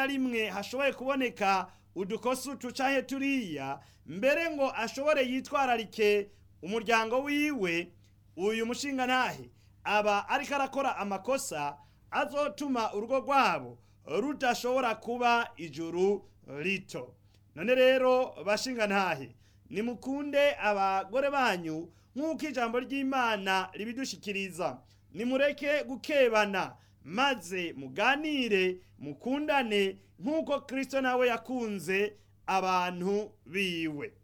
na rimwe hashoboye kuboneka udukosa utu canke turiya mbere ngo ashobore yitwararike umuryango wiwe uyu mushinga ntahe aba ariko arakora amakosa azotuma urugo rwabo rudashobora kuba ijuru rito none rero bashinga ntahe nimukunde abagore banyu nk'uko ijambo ry'imana ribidushikiriza nimureke gukebana maze muganire mukundane nk'uko kristo nawe yakunze abantu biwe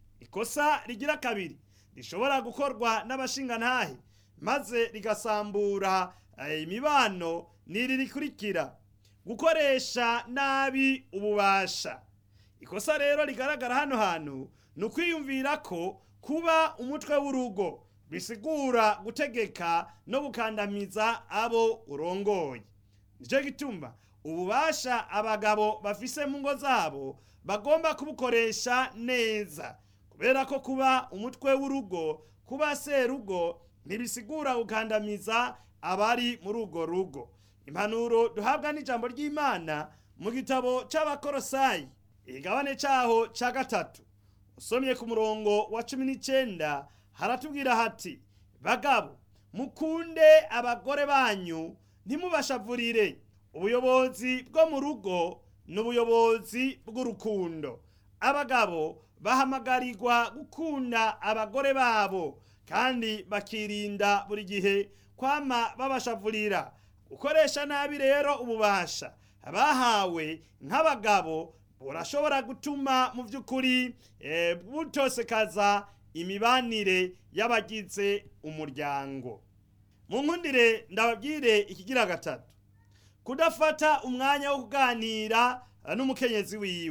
ikosa rigira kabiri rishobora gukorwa n'abashingantahe maze rigasambura eh, imibano n'iri rikurikira gukoresha nabi ububasha ikosa rero rigaragara hano hantu ni ukwiyumvira ko kuba umutwe w'urugo bisigura gutegeka no gukandamiza abo urongoye nicyo gituma ububasha abagabo bafise mu ngo zabo bagomba kubukoresha neza kubera ko kuba umutwe w'urugo kuba serugo ntibisigura gukandamiza abari muri urwo rugo impanuro duhabwa n'ijambo ry'imana mu gitabo c'abakorosayi igabane caho ca gatatu usomye ku murongo wa cumi n'icenda haratubwira hati bagabo mukunde abagore banyu ntimubashavurire ubuyobozi bwo mu rugo ni ubuyobozi bw'urukundo abagabo bahamagarirwa gukunda abagore babo kandi bakirinda buri gihe kwama babashavurira gukoresha nabi rero ububasha bahawe nk'abagabo burashobora gutuma mu by'ukuri eh, butosekaza imibanire y'abagize umuryango mu nkundire ndababwire ikigira gatatu kudafata umwanya wo kuganira eh, n'umukenyezi wiwe